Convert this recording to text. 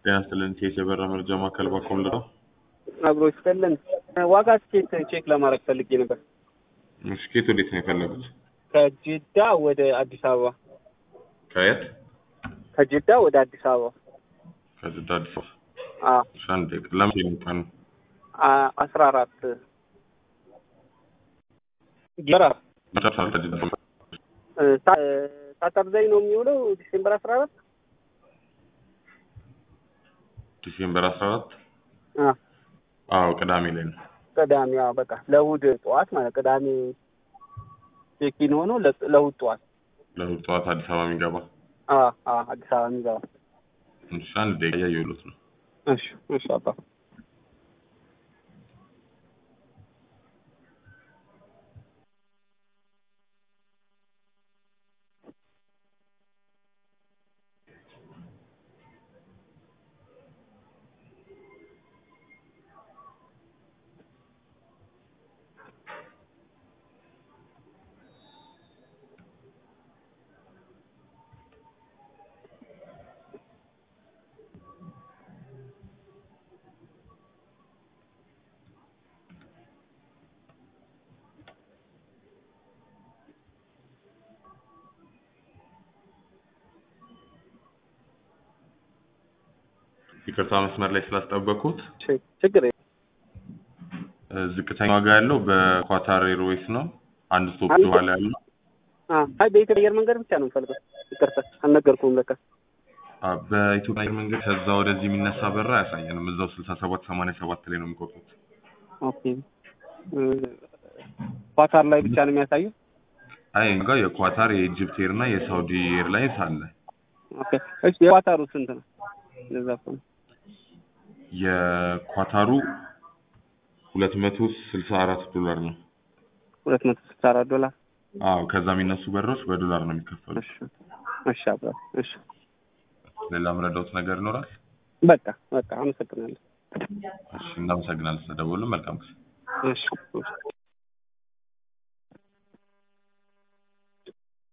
ጤና ይስጥልን ቼክ የበራ መረጃ ማዕከል ባኮም ልራ አብሮ ይስጥልን። ዋጋ ስኬት ቼክ ለማድረግ ፈልጌ ነበር። ስኬት ወዴት ነው የፈለጉት? ከጅዳ ወደ አዲስ አበባ ከየት? ከጅዳ ወደ አዲስ አበባ ከጅዳ አዲስ አበባ። አዎ እሺ፣ አንድ ደቂቃ ለምን ነው ቀኑ? አ- አስራ አራት ጀራ መጨረሻ ላይ ከጅዳ ሳተርዳይ ነው የሚውለው ዲሴምበር አስራ አራት ዲሴምበር አስራ አራት አዎ አዎ ቅዳሜ ላይ ነው። ቅዳሜ አዎ በቃ ለእሑድ ጠዋት ማለት ቅዳሜ ቼኪን ሆኖ ለ- ለእሑድ ጠዋት ለእሑድ ጠዋት አዲስ አበባ የሚገባ አዎ አዎ አዲስ አበባ የሚገባ እሺ፣ አንድ ደቂቃ እያየሁት ነው። እሺ እሺ አባ ይቅርታ መስመር ላይ ስላስጠበኩት። ች- ችግር የለም። እ፣ ዝቅተኛ ዋጋ ያለው በኳታር ኤርዌይስ ነው። አንድ ስቶፕ አንድ- በኋላ ያለው አዎ አይ በኢትዮጵያ አየር መንገድ ብቻ ነው የምፈልገው። ይቅርታ አልነገርኩም ለካ አ፣ በኢትዮጵያ አየር መንገድ ከዛ ወደዚህ የሚነሳ በራ አያሳየንም። እዛው ስልሳ ሰባት ሰማንያ ሰባት ላይ ነው የሚቆርጡት። ኦኬ እ፣ ኳታር ላይ ብቻ ነው የሚያሳየው። አይ እኛ ጋር የኳታር የኢጅፕት ኤር እና የሳውዲ ኤርላይንስ አለ። ኦኬ እሺ የኳታሩ ስንት ነው? ለዛ እኮ ነው። የኳታሩ ሁለት መቶ ስልሳ አራት ዶላር ነው። ሁለት መቶ ስልሳ አራት ዶላር። አዎ ከዛ የሚነሱ በሮች በዶላር ነው የሚከፈሉት። እሺ እሺ አባ እሺ ሌላ ምረዳውት ነገር ይኖራል? በቃ በቃ አመሰግናለሁ። እሺ እናመሰግናለን ስለደወሉ። መልካም ጊዜ። እሺ እሺ